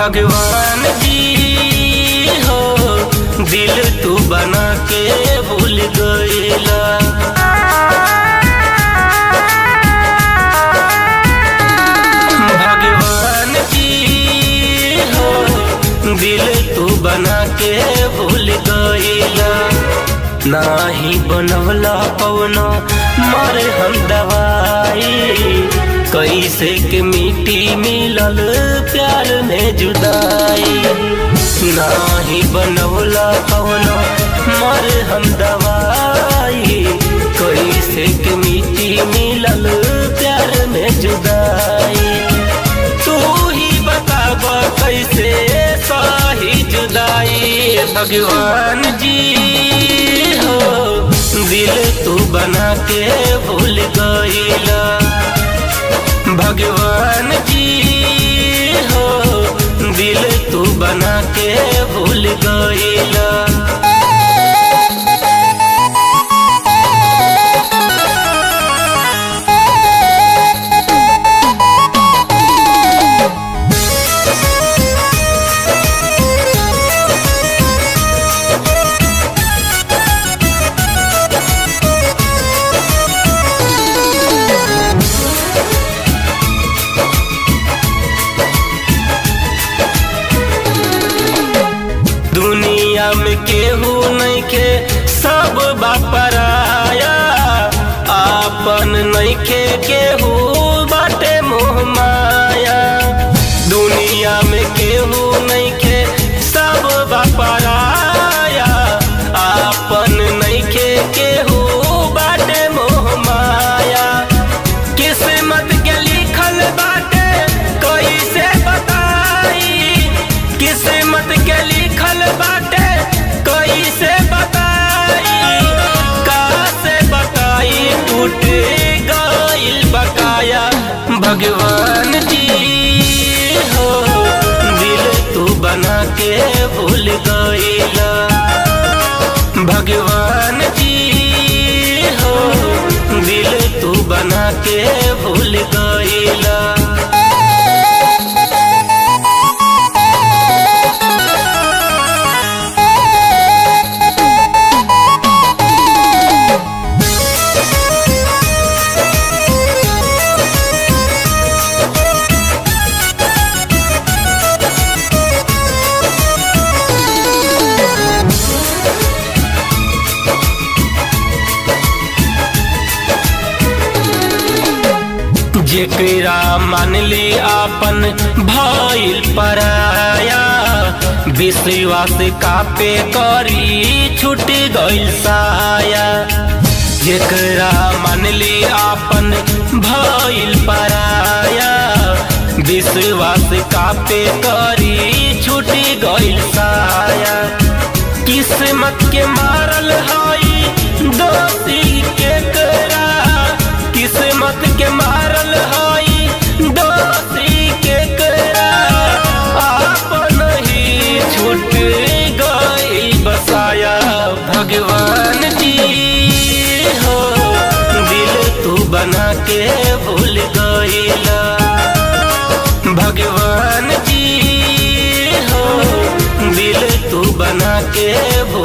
भगवान जी हो दिल तू बना के भूल गईला भगवान जी हो दिल तू बना के भूल गईला नाही बनवला पवना मारे हम दवाई कैसे के मिट्टी मिलल प्यार में जुदाई नाही बनवला पवना मारे हम दवाई कैसे के मिट्टी मिलल प्यार में जुदाई तू ही बताब कैसे सही जुदाई भगवान जी हो दिल तू बना के भूल गईला भगवान जी हो दिल तू बना के भूल गईला दुनिया में केहू नहीं के सब बापराया आपन नहीं के केहू बाटे मोह माया दुनिया में केहू नहीं के सब बापराया आपन नहीं के केहू बाटे मोह माया किस्मत के लिखल बाटे कैसे बताई किस्मत के लिखल बाटे कैसे बताई कासे बताई टूट गइल बकाया भगवान जी हो दिल तू बना के भूल गईला भगवान जी हो दिल तू बना के भूल गईला जेकरा मानली आपन भइल पराया विश्वास कापे करी छूट गइल साया जेकरा मानली आपन भइल पराया विश्वास कापे करी छूट गइल साया किस्मत के मारल हई दोषी के करा किस्मत के मारल हई दोषी के करा आपन ही छूट गई बसाया भगवान जी हो दिल तू बना के भूल गईला भगवान जी हो दिल तू बना के भूल